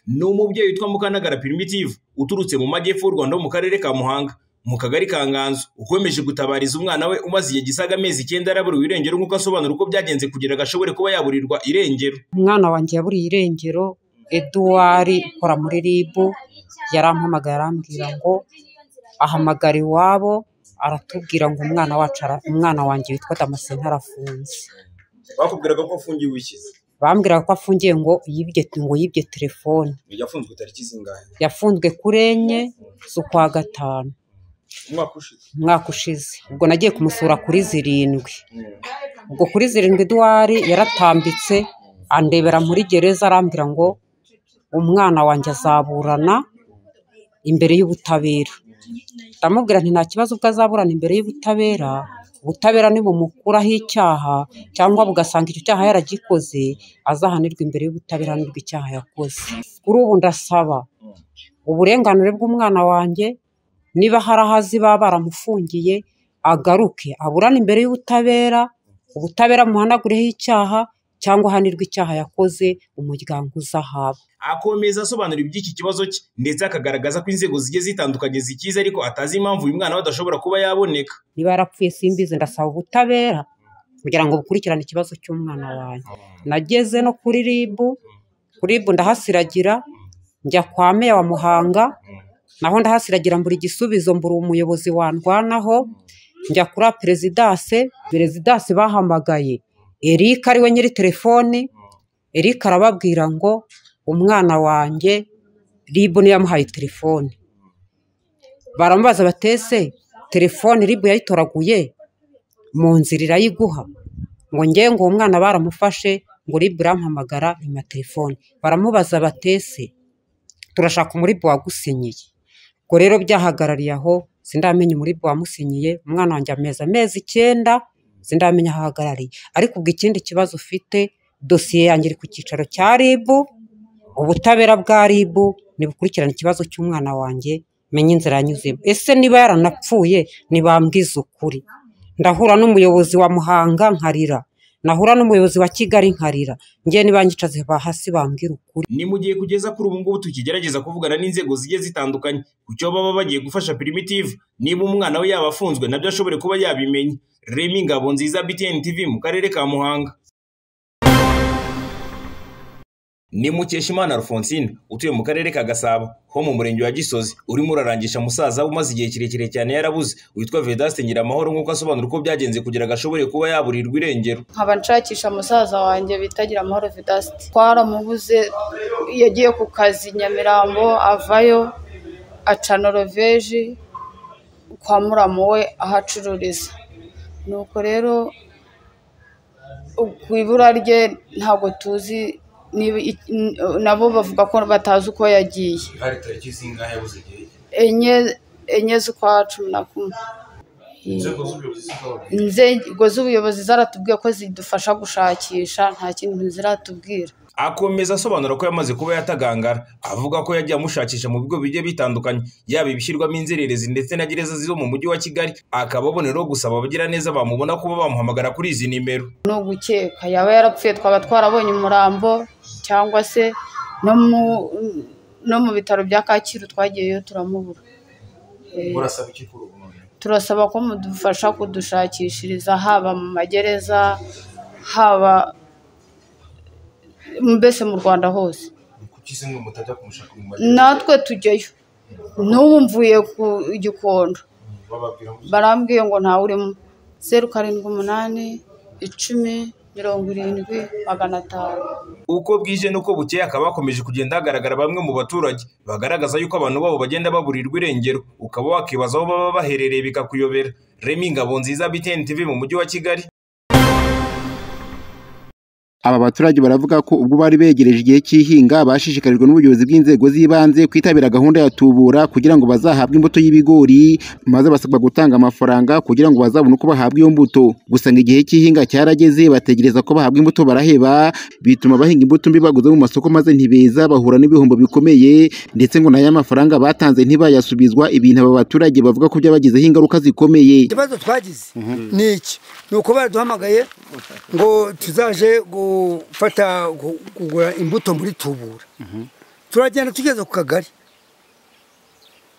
ni umubyeyi witwa Mukanagara Primitive uturutse mu majyepfo y'u Rwanda ho mu karere ka Muhanga mu kagari ka Nganzo ukomeje gutabariza umwana we umaze igihe gisaga amezi icyenda yaraburiwe irengero nk'uko asobanura uko byagenze kugira ngo ashobore kuba yaburirwa irengero umwana wanjye yaburiye irengero eduwari ukora muri ribu yarampamagaye arambwira ngo ahamagara iwabo aratubwira ngo umwana wacu ara- umwana wanjye witwa damascene arafunze bakubwiraga ko afungiwe iki bambwiraga ko afungiye ngo yibye ngo yibye telefone yafunzwe tariki zingahe yafunzwe kuri enye z'ukwa gatanu umwaka ushize umwaka ushize ubwo nagiye kumusura kuri zirindwi ubwo kuri zirindwi eduwari yaratambitse andebera muri gereza arambwira ngo umwana wanjye azaburana imbere y'ubutabera ndamubwira nti nta kibazo ubwo azaburana imbere y'ubutabera ubutabera nibumukuraho icyaha cyangwa bugasanga icyo cyaha yaragikoze azahanirwa imbere y'ubutabera nibwo icyaha yakoze kuri ubu ndasaba uburenganire bw'umwana wanjye niba hari aho azi baba baramufungiye agaruke aburane imbere y'ubutabera ubutabera muhanagureho icyaha cyangwa ahanirwe icyaha yakoze umuryango uzahaba akomeza asobanura iby'iki kibazo cye ndetse akagaragaza ko inzego zigiye zitandukanye zikize ariko atazi impamvu uyu mwana we adashobora kuba yaboneka niba yarapfuye simbizi ndasaba ubutabera kugira ngo bukurikirane ikibazo cy'umwana wanjye nageze no kuri ribu kuri ribu ndahasiragira njya kwa meya wa muhanga naho ndahasiragira mbura igisubizo mbura umuyobozi wandwanaho njya kuri perezidanse perezidanse bahamagaye erika ariwe nyiri telefoni erika arababwira ngo umwana wanjye ribu niyo yamuhaye telefoni baramubaza batese telefone ribu yayitoraguye mu nzira irayiguha ngo ngewe ngo uwo mwana baramufashe ngo ribu irampamagara nyuma telefone baramubaza batese turashaka umuribu wagusinyiye ubwo rero byahagarariye aho sindamenya umuribu wamusinyiye umwana wanjye amezi amezi icyenda sindamenya aho ahagarariye ariko ubwo ikindi kibazo ufite dosiye yanjye iri ku cyicaro cya ribu ubutabera bwa ribu nibukurikirane ikibazo cy'umwana wanjye menye inzira yanyuzemo ese niba yaranapfuye ntibambwize ukuri ndahura n'umuyobozi wa muhanga nkarira nahura n'umuyobozi wa kigali nkarira ngewe nibangicaze hasi bambwira ukuri ni mu gihe kugeza kuri ubu ngubu tukigerageza kuvugana n'inzego zigiye zitandukanye ku cyo baba bagiye gufasha primitive niba umwana we yaba afunzwe nabyo ashobore kuba yabimenya remi ngabo nziza btn tv mu karere ka muhanga ni mukeshimana alphonsine utuye mu karere ka gasabo ho mu murenge wa gisozi urimo urarangisha umusaza umaze igihe kirekire cyane yarabuze witwa vedaste nyiramahoro nk'uko asobanura uko byagenze kugira ngo ashobore kuba yaburirwa irengero nkaba nshakisha musaza wanjye bitagira amahoro vedasite twaramubuze yagiye ku kazi nyamirambo avayo aca noroveje kwa muramu we aho acururiza nuko rero ku ibura rye ntabwo tuzi niba i- n- nabo bavuga ko batazi uko yagiye hari tariki zingahe yabuze igihe enye enye z'ukwa cumi na kumwe z'ubuyobozi inzego z'ubuyobozi zaratubwiye ko zidufasha gushakisha nta kintu ziratubwira akomeza asobanura ko yamaze kuba yatagangara avuga ko yagiye amushakisha mu bigo bigiye bitandukanye yaba ibishyirwamo inzererezi ndetse na gereza zo mu mujyi wa kigali akaba aboneraho gusaba abagiraneza bamubona kuba bamuhamagara kuri izi nimero ni ugukeka yaba yarapfuye twaba twarabonye umurambo cyangwa se no mu no mu bitaro bya kacyiru twagiyeyo turamubura Eh, turasaba ko mudufasha kudushakishiriza haba mu magereza haba mbese mu rwanda hose natwe tujyayo n'ubu mvuye ku gikondo barambwiye ngo ntawe urimo zeru karindwi umunani icumi mirongo irindwi magana atanu uko bwije n'uko bukeye akaba hakomeje kugenda hagaragara bamwe mu baturage bagaragaza yuko abantu babo bagenda baburirwa irengero ukaba wakibaza aho baba baherereye bikakuyobera remi ngabo nziza btn tv mu mujyi wa kigali Aba baturage baravuga ko ubwo bari begereje igihe cy'ihinga bashishikarijwe n'ubuyobozi bw'inzego z'ibanze kwitabira gahunda ya tubura kugira ngo bazahabwe imbuto y'ibigori maze basabwa gutanga amafaranga kugira ngo bazabone uko bahabwa iyo mbuto. Gusa ngo igihe cy'ihinga cyarageze bategereza ko bahabwa imbuto baraheba bituma bahinga imbuto mbi baguze mu masoko maze ntibeza bahura n'ibihombo bikomeye ndetse ngo n'aya mafaranga batanze ntibayasubizwa ibintu aba baturage bavuga ko byabagizeho ingaruka zikomeye. ikibazo twagize ni iki ni uko baraduhamagaye ngo tuzaje gufata gu- kugura imbuto muri tubura turagenda tugeze ku kagari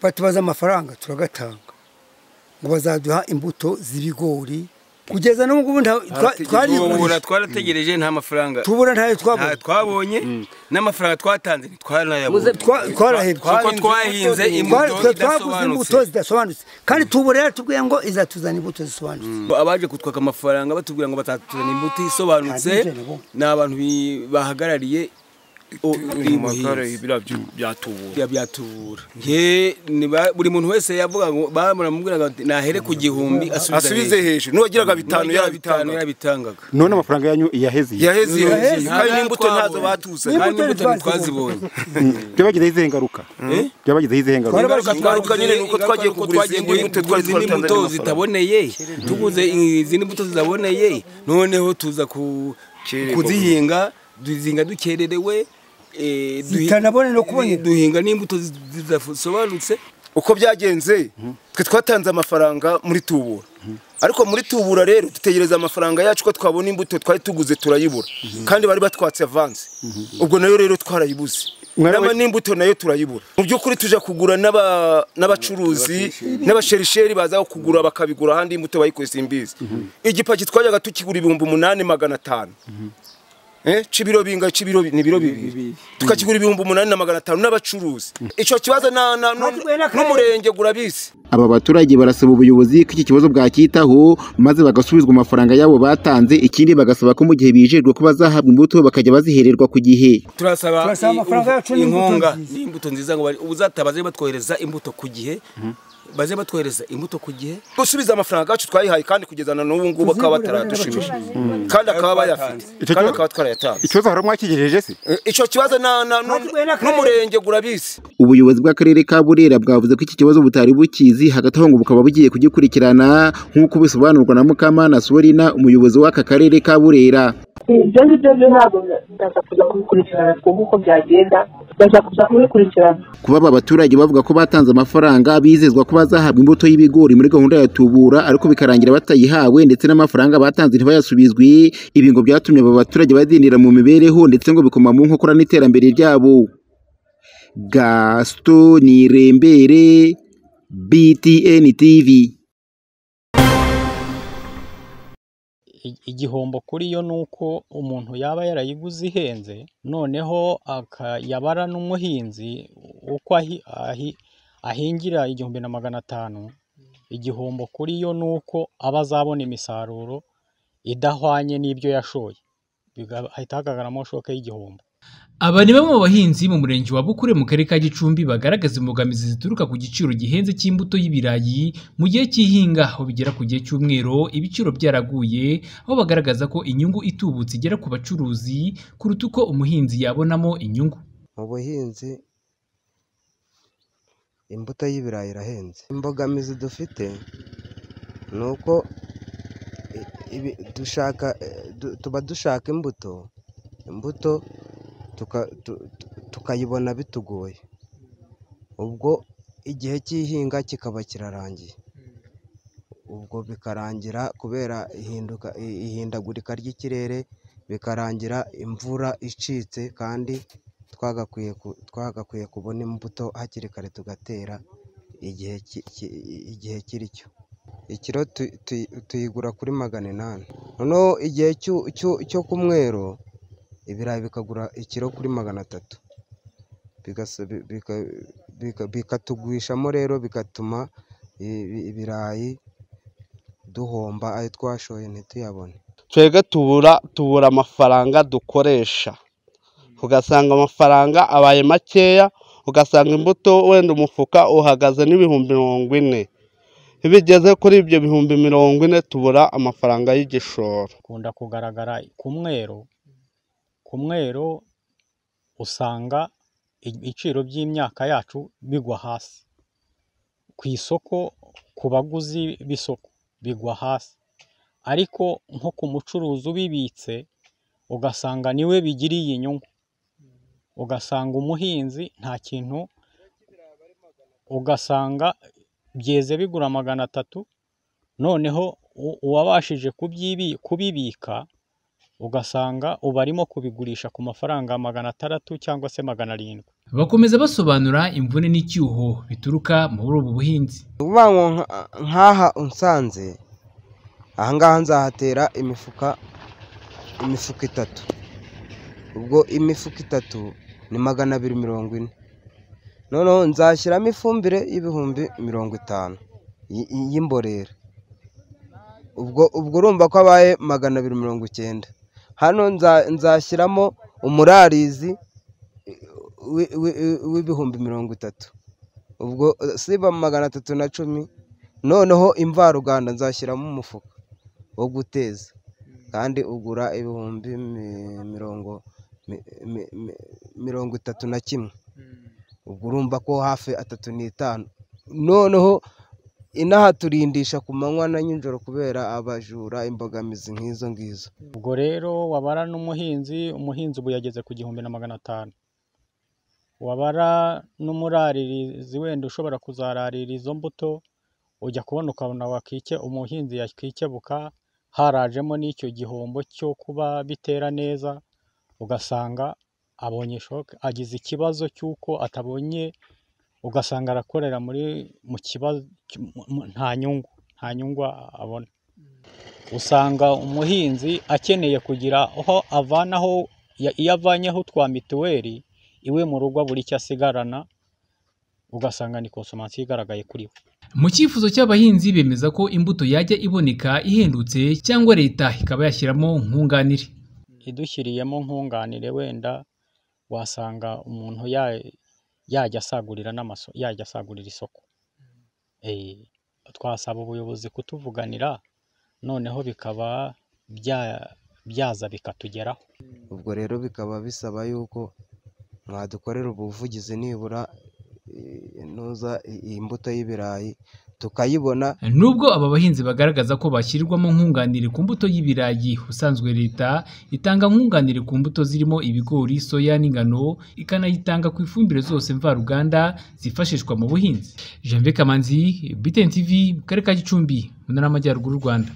batubaza amafaranga turagatanga ngo bazaduha imbuto z'ibigori kugeza n'ubu ngubu nta- twa- tubura twarigurisha twarategereje nta mafaranga tubura ntayo nta twabonye twabonye n'amafaranga twatanze ntitwaranayabonye Twa- twarahebye Kuko twahinze Twari- imbuto twa- twaguze imbuto idasobanutse zidasobanutse kandi tubura yaratubwiye ngo izatuzana imbuto zisobanutse abaje kutwaka amafaranga batubwira ngo batatuzana imbuti isobanutse Nta bwigenge bo. ni abantu bi- bahagarariye o- makara ubuhinzi. biriya byu- byatubura Ya byatubura Nge- ni ba- buri muntu wese yavuga ngo baramubwiraga bati nahere ku gihumbi asubize hejuru n'uwagiraga bitanu bitanu yarabitanga yarabitangaga none amafaranga yanyu yaheze yaheze Yaheze. kandi n'imbuto Nta- ntazo batuzanye kandi Imbuto imbuto ntitwazibonye. ntitwazibonye byabagizeho izihe ngaruka byabagizeho izihe ngaruka ingaruka Ingaruka nyine ni uko twagiye kugura izindi mbuto twari izindi twaratanze mbuto n'amafaranga. zitaboneye tuguze izindi mbuto zitaboneye noneho tuza ku Kererwa. kuzihinga duzinga dukererewe eh, duhi- Zitanabone no kuboneka. duhinga n'imbuto zi- zidasobanutse uko byagenze twe twatanze amafaranga muri tubura ariko muri tubura rero dutegereza amafaranga yacu ko twabona imbuto twari tuguze turayibura kandi bari batwatse avanze ubwo nayo rero twarayibuze Mwarabe- nama n'imbuto nayo turayibura mu by'ukuri tujya kugura n'aba- n'abacuruzi n'abasherisheri baza kugura bakabigura ahandi imbuto bayikoze imbizi igipaki twajyaga tukigura ibihumbi umunani magana atanu Eh, c'ibiro binga c'ibiro bi- ni biro bibiri tukakigura ibihumbi umunani na magana atanu n'abacuruzi ico kibazo na- na- nu- Natwe n'akarere. n'umurenge gurabizi aba baturage barasaba ubuyobozi ko iki kibazo bwacyitaho maze bagasubizwa amafaranga yabo batanze ikindi bagasaba ko mu gihe bijejwe ko bazahabwa imbuto bakajya bazihererwa ku gihe turasaba Turasaba amafaranga i- yacu n'imbuto inkunga nziza. n'imbuto nziza ngo bari- ubuzataha baze batwohereza imbuto ku gihe baze batwohereza imbuto ku gihe gusubiza amafaranga yacu twayihaye kandi kugeza na n'ubu ngubu bakaba bataradushimije kandi akaba bayafite Ico kandi kibazo- akaba twarayatanze ikibazo hari mwakigejeje se Eh, ico kibazo na- na- nu- Natwe n'akarere. n'umurenge gurabizi ubuyobozi bw'akarere ka burera bwavuze ko iki kibazo butari bukizi hagati aho ngo bukaba bugiye kugikurikirana nk'uko bisobanurwa na mukamana sorina umuyobozi w'aka karere ka burera ibyo ngibyo byo ntabwo ndaza kujya kubikurikirana twumve uko byagenda ndaza kuza kubikurikirana kuba aba baturage bavuga ko batanze amafaranga bizezwa ko bazahabwa imbuto y'ibigori muri gahunda ya tubura ariko bikarangira batayihawe ndetse n'amafaranga batanze ntibayasubizwe ibi ngo byatumye aba baturage badindira mu mibereho ndetse ngo bikoma mu nkokora n'iterambere ryabo gaston nirembere btn tv i- igihombo kuri yo ni uko umuntu yaba yarayiguze ihenze noneho aka- yabara n'umuhinzi uko ahi- ahi- ahingira igihumbi na magana atanu igihombo kuri yo ni uko aba azabona imisaruro idahwanye n'ibyo yashoye Biga- hahita hagaragaramo shoke y'igihombo Aba ni bamwe mu bahinzi mu murenge wa Bukure mu karere ka Gicumbi bagaragaza imbogamizi zituruka ku giciro gihenze cy'imbuto y'ibirayi mu gihe cy'ihinga aho bigera ku gihe cy'umwero ibiciro byaraguye aho bagaragaza ko inyungu itubutse igera ku bacuruzi kuruta uko umuhinzi yabonamo inyungu. mu buhinzi imbuto y'ibirayi irahenze imbogamizi dufite ni uko i- ibi- dushaka eh, du- tuba dushaka imbuto imbuto tuka- tu- tu- tukayibona bitugoye ubwo igihe cy'ihinga kikaba kirarangiye ubwo bikarangira kubera ihinduka i- ihindagurika ry'ikirere bikarangira imvura icitse kandi twagakwiye ku- twagakwiye kubona imbuto hakiri kare tugatera igihe ki- ki- igihe kiri cyo ikiro tu- tu- tuyigura kuri magana inani noneho igihe cyu- cyu- cyo ku mwero ibirayi bikagura ikiro kuri magana atatu Bigasa- bi- bika- bika- bikatugwishamo rero bigatuma i- i- ibirayi duhomba ayo twashoye ntituyabone twebwe tubura tubura amafaranga dukoresha ugasanga amafaranga abaye makeya ugasanga imbuto wenda umufuka uhagaze n'ibihumbi mirongo ine iyo bigeze kuri ibyo bihumbi mirongo ine tubura amafaranga y'igishoro bikunda kugaragara ku mwero ku mwero usanga ibiciro by'imyaka yacu bigwa hasi ku isoko ku baguzi b'isoko bigwa hasi ariko nko ku mucuruzi ubibitse ugasanga niwe bigiriye inyungu ugasanga umuhinzi nta kintu ugasanga byeze bigura magana atatu noneho u- uwabashije kubyibi- kubibika ugasanga ubu arimo kubigurisha ku mafaranga magana atandatu cyangwa se magana arindwi bakomeza basobanura imvune n'icyuho bituruka muri ubu buhinzi ukuvuga ngo nka- nk'aha unsanze ahangaha nzahatera imifuka imifuka itatu ubwo imifuka itatu ni magana abiri mirongo ine noneho nzashyiramo ifumbire y'ibihumbi mirongo itanu y- y'imborera ubwo ubwo urumva ko abaye magana abiri mirongo icyenda hano nza- nzashyiramo umurarizi wi- wi- wi- w'ibihumbi mirongo itatu ubwo eh, siba magana atatu na cumi noneho imvaruganda nzashyiramo umufuka wo guteza kandi ugura ibihumbi mi- mirongo mi- mi- mi- mirongo itatu na kimwe ubwo urumva ko hafi atatu n'itanu noneho inahaturindisha ku manywa na nijoro kubera abajura imbogamizi nk'izo ngizo ubwo rero wabara n'umuhinzi umuhinzi ubu yageze ku gihumbi na magana atanu wabara n'umuraririzi wenda ushobora kuzararira izo mbuto ujya kubona ukabona wakike umuhinzi yakikebuka harajemo n'icyo gihombo cyo kuba bitera neza ugasanga abonye shoke agize ikibazo cy'uko atabonye ugasanga arakorera muri mu kibazo nta nyungu nta nyungu abona usanga umuhinzi akeneye kugira aho avanaho ya- iyo avanyeho twa mituweli iwe mu rugo buri icyo asigarana ugasanga ni konsomansiyo igaragaye kuri we mu cyifuzo cy'abahinzi bemeza ko imbuto yajya iboneka ihendutse cyangwa leta ikaba yashyiramo nkunganire idushyiriyemo nkunganire wenda wasanga umuntu ya- yajya asagurira n'amaso yajya asagurira isoko Eh, twasaba ubuyobozi kutuvuganira noneho bikaba bya- byaza bikatugeraho ubwo rero bikaba bisaba yuko mwadukorera ubuvugizi nibura eh, nuza i- iyi mbuto y'ibirayi tukayibona nubwo aba bahinzi bagaragaza ko bashyirirwamo nkunganire ku mbuto y'ibirayi usanzwe leta itanga nkunganire ku mbuto zirimo ibigori soya n'ingano ikanayitanga ku ifumbire zose mvaruganda zifashishwa mu buhinzi jean Kamanzi BTN TV mu karere ka Gicumbi mu ntara y'amajyaruguru y'u Rwanda